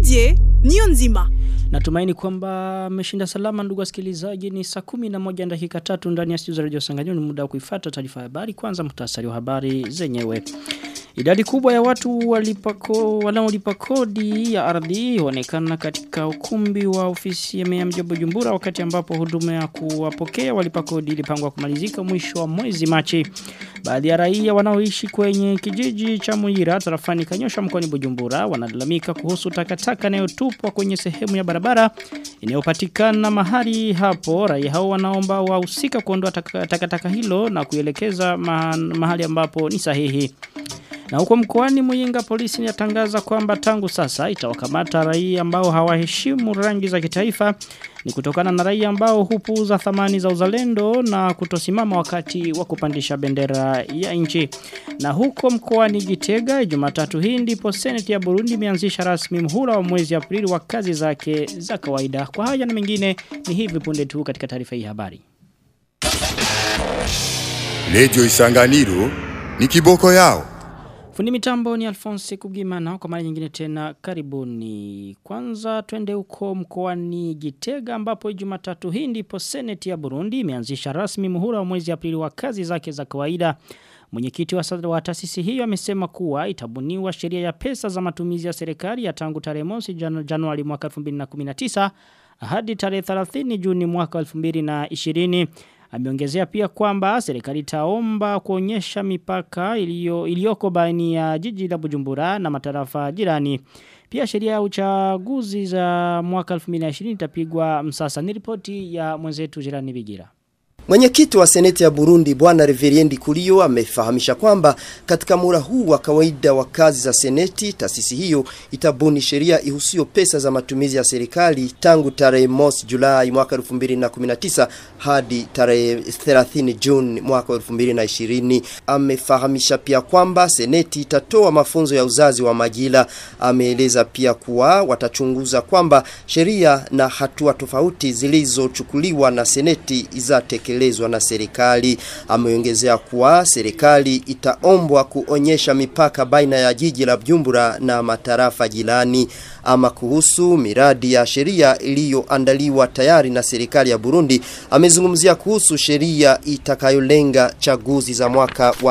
Didier Nionzima. Natumaini kwamba mmeshinda salama ndugu wasikilizaji ni saa kumi na moja dakika tatu ndani ya studio za Radio Sanganyiro ni muda wa kuifuata taarifa ya habari kwanza muhtasari wa habari zenyewe. Idadi kubwa ya watu walipako wanaolipa kodi ya ardhi huonekana katika ukumbi wa ofisi ya meya mji wa Bujumbura wakati ambapo huduma ya kuwapokea walipa kodi ilipangwa kumalizika mwisho wa mwezi Machi. Baadhi ya raia wanaoishi kwenye kijiji cha Muira tarafani Kanyosha mkoani Bujumbura wanalalamika kuhusu takataka inayotupwa kwenye sehemu ya barabara inayopatikana mahali hapo. Raia hao wanaomba wahusika kuondoa takataka taka hilo na kuelekeza mahali ambapo ni sahihi. Na huko mkoani Muyinga polisi inatangaza kwamba tangu sasa itawakamata raia ambao hawaheshimu rangi za kitaifa ni kutokana na raia ambao hupuuza thamani za uzalendo na kutosimama wakati wa kupandisha bendera ya nchi. Na huko mkoani Gitega Jumatatu hii ndipo Senate ya Burundi imeanzisha rasmi mhula wa mwezi Aprili wa kazi zake za kawaida. Kwa haya na mengine ni hivi punde tu katika taarifa hii habari. Lejo Isanganiro ni kiboko yao. Fundi mitambo ni Alphonse Kugimana kwa mara nyingine tena karibuni. Kwanza twende huko mkoani Gitega ambapo Jumatatu hii ndipo Senate ya Burundi imeanzisha rasmi muhula wa mwezi Aprili wa kazi zake za kawaida. Mwenyekiti wa, wa taasisi hiyo amesema kuwa itabuniwa sheria ya pesa za matumizi ya serikali ya tangu tarehe mosi janu, Januari mwaka 2019 hadi tarehe 30 Juni mwaka 2020. Ameongezea pia kwamba serikali itaomba kuonyesha mipaka iliyo iliyoko baini ya jiji la Bujumbura na matarafa jirani. Pia sheria ya uchaguzi za mwaka 2020 itapigwa msasa. Ni ripoti ya mwenzetu Jirani Bigira. Mwenyekiti wa Seneti ya Burundi Bwana Reveriendi Kulio amefahamisha kwamba katika mura huu wa kawaida wa kazi za Seneti, taasisi hiyo itabuni sheria ihusio pesa za matumizi ya serikali tangu tarehe mosi Julai mwaka 2019 hadi tarehe 30 Juni mwaka 2020. Amefahamisha pia kwamba Seneti itatoa mafunzo ya uzazi wa majila. Ameeleza pia kuwa watachunguza kwamba sheria na hatua tofauti zilizochukuliwa na Seneti izatekelezwa kutekelezwa na serikali. Ameongezea kuwa serikali itaombwa kuonyesha mipaka baina ya jiji la Bujumbura na matarafa jirani. Ama kuhusu miradi ya sheria iliyoandaliwa tayari na serikali ya Burundi, amezungumzia kuhusu sheria itakayolenga chaguzi za mwaka wa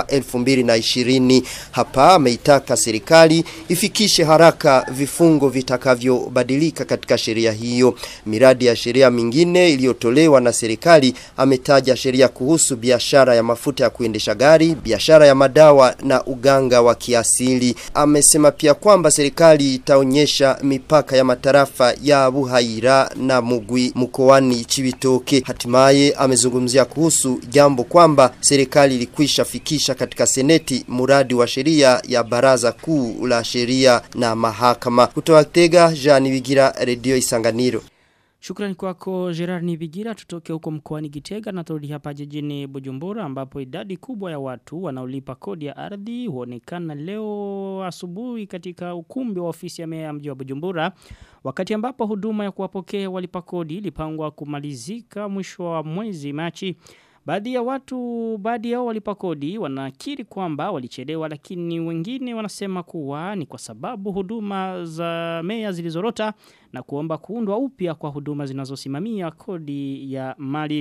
2020. Hapa ameitaka serikali ifikishe haraka vifungo vitakavyobadilika katika sheria hiyo. Miradi ya sheria mingine iliyotolewa na serikali ametaja sheria kuhusu biashara ya mafuta ya kuendesha gari, biashara ya madawa na uganga wa kiasili. Amesema pia kwamba serikali itaonyesha mipaka ya matarafa ya Buhaira na Mugwi mkoani Chibitoke. Hatimaye amezungumzia kuhusu jambo kwamba serikali ilikwisha fikisha katika seneti muradi wa sheria ya baraza kuu la sheria na mahakama. Kutoka Tega, Jean Bigira, Radio Isanganiro. Shukrani kwako Gerard Nibigira tutoke huko mkoani Gitega na turudi hapa jijini Bujumbura ambapo idadi kubwa ya watu wanaolipa kodi ya ardhi huonekana leo asubuhi katika ukumbi wa ofisi ya meya mji wa Bujumbura wakati ambapo huduma ya kuwapokea walipa kodi ilipangwa kumalizika mwisho wa mwezi Machi Baadhi ya watu, baadhi yao walipa kodi wanakiri kwamba walichelewa lakini wengine wanasema kuwa ni kwa sababu huduma za meya zilizorota na kuomba kuundwa upya kwa huduma zinazosimamia kodi ya mali.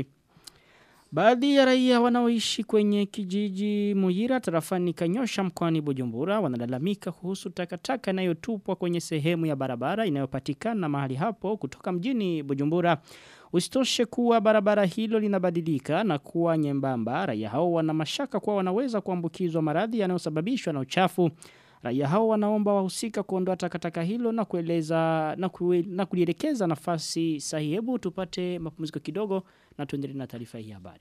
Baadhi ya raia wanaoishi kwenye kijiji Muyira tarafani Kanyosha mkoani Bujumbura wanalalamika kuhusu takataka inayotupwa kwenye sehemu ya barabara inayopatikana mahali hapo kutoka mjini Bujumbura. Usitoshe kuwa barabara hilo linabadilika na kuwa nyembamba. Raia hao wana mashaka kuwa wanaweza kuambukizwa maradhi yanayosababishwa na uchafu. Raia hao wanaomba wahusika kuondoa takataka hilo na kueleza na, kue, na kulielekeza nafasi sahihi. Hebu tupate mapumziko kidogo na tuendelee na taarifa hii habari.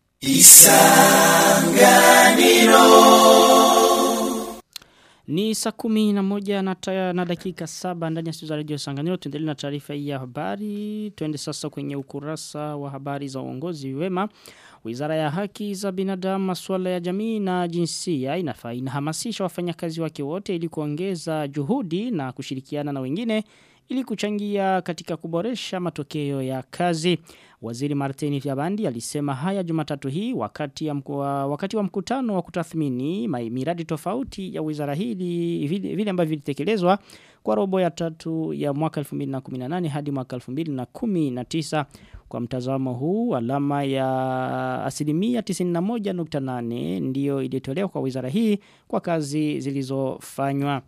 Isanganiro Ni saa kumi na moja na, taya, na dakika saba ndani ya studio za radio Sanganiro tuendelee na taarifa hii ya habari. Tuende sasa kwenye ukurasa wa habari za uongozi wema. Wizara ya haki za binadamu, masuala ya jamii na jinsia inafaa inahamasisha wafanyakazi wake wote ili kuongeza juhudi na kushirikiana na wengine ili kuchangia katika kuboresha matokeo ya kazi. Waziri Martini Fyabandi alisema haya Jumatatu hii wakati, ya mku, wakati wa mkutano wa kutathmini miradi tofauti ya wizara hili vile, vile ambavyo vilitekelezwa kwa robo ya tatu ya mwaka 2018 hadi mwaka 2019 kwa mtazamo huu alama ya asilimia 91.8 ndiyo ilitolewa kwa wizara hii kwa kazi zilizofanywa.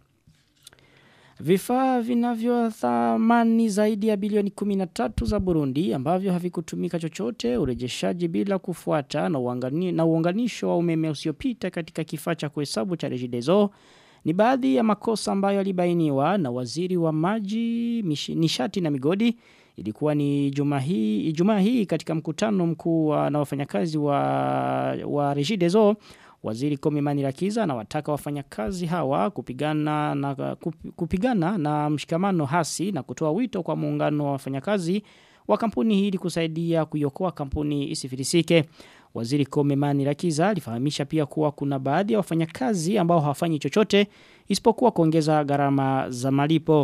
Vifaa vinavyo thamani zaidi ya bilioni 13 za Burundi ambavyo havikutumika chochote urejeshaji bila kufuata na, uangani, na uunganisho wa umeme usiopita katika kifaa cha kuhesabu cha Regideso ni baadhi ya makosa ambayo yalibainiwa na waziri wa maji mishi, nishati na migodi ilikuwa ni juma hii Ijumaa hii katika mkutano mkuu na wafanyakazi wa wa Regideso Waziri Komimani Rakiza na wataka wafanyakazi hawa kupigana na kupigana na mshikamano hasi na kutoa wito kwa muungano wa wafanyakazi wa kampuni hii ili kusaidia kuiokoa kampuni isifilisike. Waziri Komimani Rakiza alifahamisha pia kuwa kuna baadhi ya wafanyakazi ambao hawafanyi chochote isipokuwa kuongeza gharama za malipo.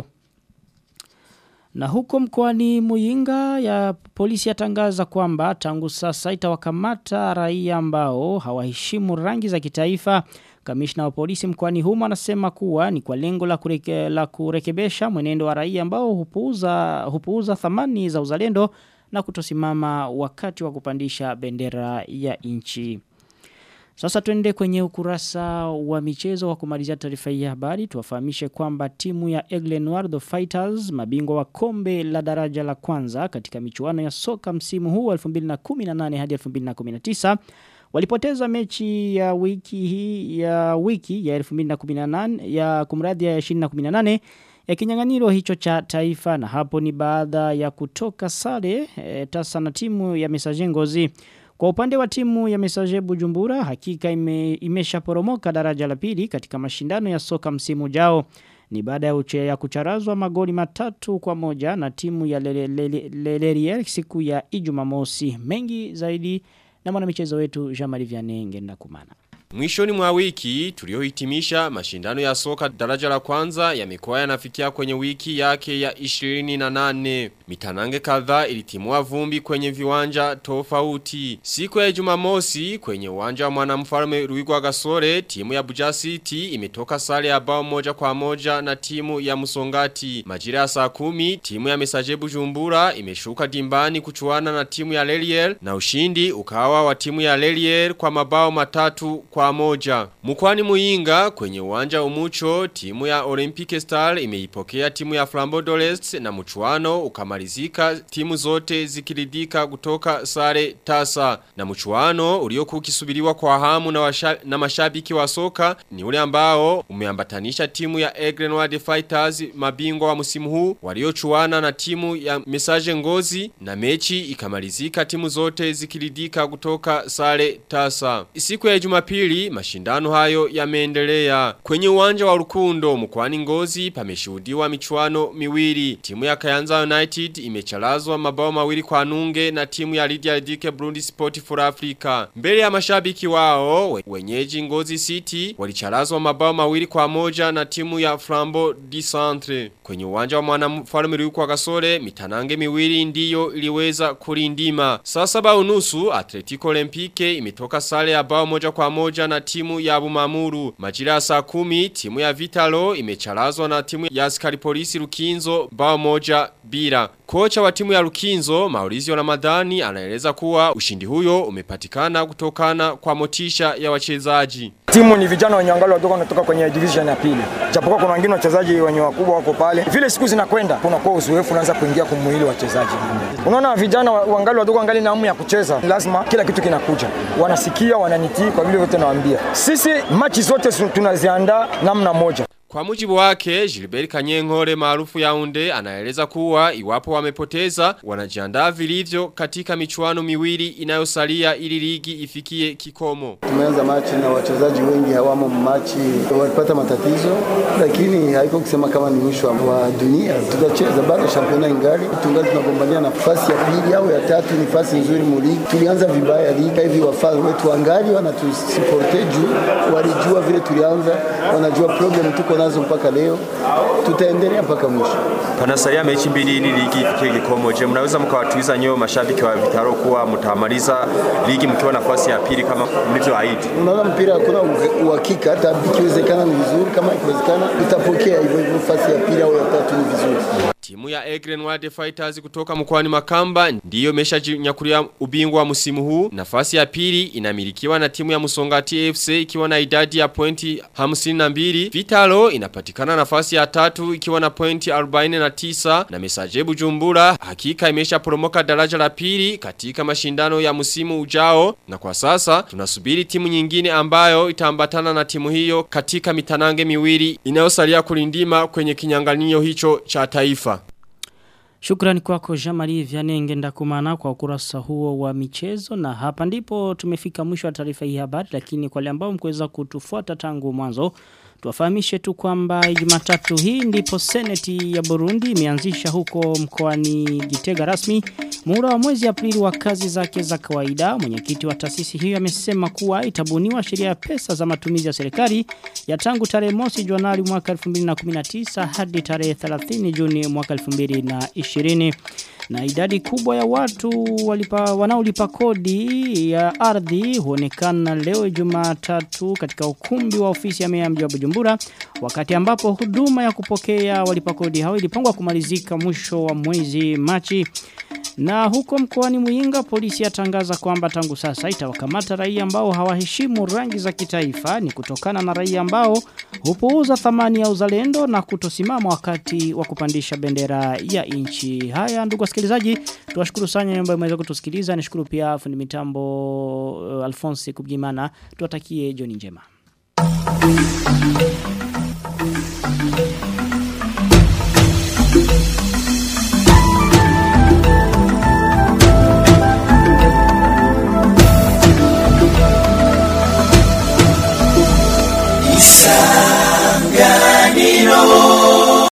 Na huko mkoani Muyinga ya polisi yatangaza kwamba tangu sasa itawakamata raia ambao hawaheshimu rangi za kitaifa. Kamishna wa polisi mkoani humo anasema kuwa ni kwa lengo la, kureke, la kurekebesha mwenendo wa raia ambao hupuuza, hupuuza thamani za uzalendo na kutosimama wakati wa kupandisha bendera ya nchi. Sasa tuende kwenye ukurasa wa michezo wa kumalizia taarifa hii ya habari. Tuwafahamishe kwamba timu ya Egle Noir The Fighters, mabingwa wa kombe la daraja la kwanza katika michuano ya soka msimu huu 2018 hadi 2019 walipoteza mechi ya wiki hii ya wiki ya 2018 ya kumradhi ya 2018 ya kinyang'anyiro hicho cha taifa na hapo ni baada ya kutoka sare e, tasa na timu ya Messager Ngozi. Kwa upande wa timu ya Messager Bujumbura hakika ime, imeshaporomoka daraja la pili katika mashindano ya soka msimu jao. Ni baada ya uche ya kucharazwa magoli matatu kwa moja na timu ya Lelerier siku ya Ijumamosi. Mengi zaidi na mwanamichezo wetu Jean-Marie Vianney ngenda kumana. Mwishoni mwa wiki tuliohitimisha mashindano ya soka daraja la kwanza yamekuwa yanafikia kwenye wiki yake ya 28. Mitanange kadhaa ilitimua vumbi kwenye viwanja tofauti. Siku ya Jumamosi kwenye uwanja wa mwanamfalme Ruigwa Gasore, timu ya Buja City imetoka sare ya bao moja kwa moja na timu ya Musongati. Majira ya saa kumi, timu ya Mesaje Bujumbura imeshuka dimbani kuchuana na timu ya Lelier na ushindi ukawa wa timu ya Lelier kwa mabao matatu kwa moja. Mkwani Muinga kwenye uwanja umucho timu ya Olympic Star imeipokea timu ya Flambeau d'Orest na mchuano ukamalizika timu zote zikiridika kutoka sare tasa na mchuano uliokuwa ukisubiriwa kwa hamu na, washa, na mashabiki wa soka ni ule ambao umeambatanisha timu ya Aigle Noir Fighters mabingwa wa msimu huu waliochuana na timu ya Message Ngozi na mechi ikamalizika timu zote zikiridika kutoka sare tasa. Siku ya Jumapili pili mashindano hayo yameendelea. Kwenye uwanja wa Rukundo mkwani Ngozi pameshuhudiwa michuano miwili. Timu ya Kayanza United imecharazwa mabao mawili kwa nunge na timu ya Lydia Dike Burundi Sport for Africa. Mbele ya mashabiki wao wenyeji Ngozi City walicharazwa mabao mawili kwa moja na timu ya Flambo di Centre. Kwenye uwanja wa mwanamfalme Ruko Gasore mitanange miwili ndiyo iliweza kulindima. Saa saba unusu Atletico Olympique imetoka sare ya bao moja kwa moja pamoja na timu ya Bumamuru. Majira ya saa kumi, timu ya Vitalo imecharazwa na timu ya askari polisi Rukinzo bao moja bila. Kocha wa timu ya Rukinzo, Maurizio Ramadhani, anaeleza kuwa ushindi huyo umepatikana kutokana kwa motisha ya wachezaji. Timu ni vijana wenye angalau wadogo wanatoka kwenye division ya pili. Japokuwa kuna wengine wachezaji wenye wakubwa wako pale. Vile siku zinakwenda, kuna kwa uzoefu unaanza kuingia kumwili wachezaji. Unaona vijana wangali wadogo wangali na hamu ya kucheza. Lazima kila kitu kinakuja. Wanasikia, wananitii kwa vile wote nawaambia. Sisi machi zote tunaziandaa namna moja. Kwa mujibu wake, Gilbert Kanyenkore maarufu Yaounde anaeleza kuwa iwapo wamepoteza wanajiandaa vilivyo katika michuano miwili inayosalia ili ligi ifikie kikomo. Tumeanza machi na wachezaji wengi hawamo machi, walipata matatizo, lakini haiko kusema kama ni mwisho wa dunia. Tutacheza bado championa ingali, tungali tunagombania nafasi ya pili au ya tatu, nafasi nzuri mu ligi. Tulianza vibaya ligi hivi, wafadhili wetu wangali wanatusuporte juu walijua vile tulianza, wanajua problem tuko tuko nazo mpaka leo, tutaendelea mpaka mwisho. Panasalia mechi mbili ili ligi ifikie kikomo. Je, mnaweza mkawatuliza nyoyo mashabiki wa Vitaro kuwa mtamaliza ligi mkiwa nafasi ya pili kama mlivyoahidi? Unaona, mpira hakuna uhakika, hata ikiwezekana ni vizuri, kama ikiwezekana tutapokea hivyo hivyo, nafasi ya pili au ya tatu ni vizuri. Timu ya Egren Wild Fighters kutoka mkoani Makamba ndiyo imeshajinyakulia ubingwa wa msimu huu. Nafasi ya pili inamilikiwa na timu ya Musongati FC ikiwa na idadi ya pointi 52. Vitalo inapatikana nafasi ya tatu ikiwa na pointi 49 na Mesaje Bujumbura hakika imesha poromoka daraja la pili katika mashindano ya msimu ujao na kwa sasa tunasubiri timu nyingine ambayo itaambatana na timu hiyo katika mitanange miwili inayosalia kulindima kwenye kinyanganio hicho cha taifa. Shukrani kwako Jamari Vyanenge ndakumana kwa ukurasa huo wa michezo na hapa ndipo tumefika mwisho wa taarifa hii habari lakini kwa wale ambao mkuweza kutufuata tangu mwanzo tuwafahamishe tu kwamba Jumatatu hii ndipo seneti ya Burundi imeanzisha huko mkoani Gitega rasmi muda wa mwezi Aprili wa kazi zake za kawaida mwenyekiti wa taasisi hiyo amesema kuwa itabuniwa sheria ya pesa za matumizi ya serikali ya tangu tarehe mosi Januari mwaka 2019 hadi tarehe 30 Juni mwaka 2020 na idadi kubwa ya watu walipa, wanaolipa kodi ya ardhi huonekana leo Jumatatu katika ukumbi wa ofisi ya meya mji wa Bujumbura wakati ambapo huduma ya kupokea walipa kodi hao ilipangwa kumalizika mwisho wa mwezi Machi na huko mkoani Muyinga polisi yatangaza kwamba tangu sasa itawakamata raia ambao hawaheshimu rangi za kitaifa ni kutokana na raia ambao hupuuza thamani ya uzalendo na kutosimama wakati wa kupandisha bendera ya nchi. Haya ndugu wasikilizaji, tuwashukuru sana ambao mmeweza kutusikiliza. Nishukuru pia fundi mitambo uh, Alphonse Kubgimana. Tuwatakie jioni njema. Isanganiro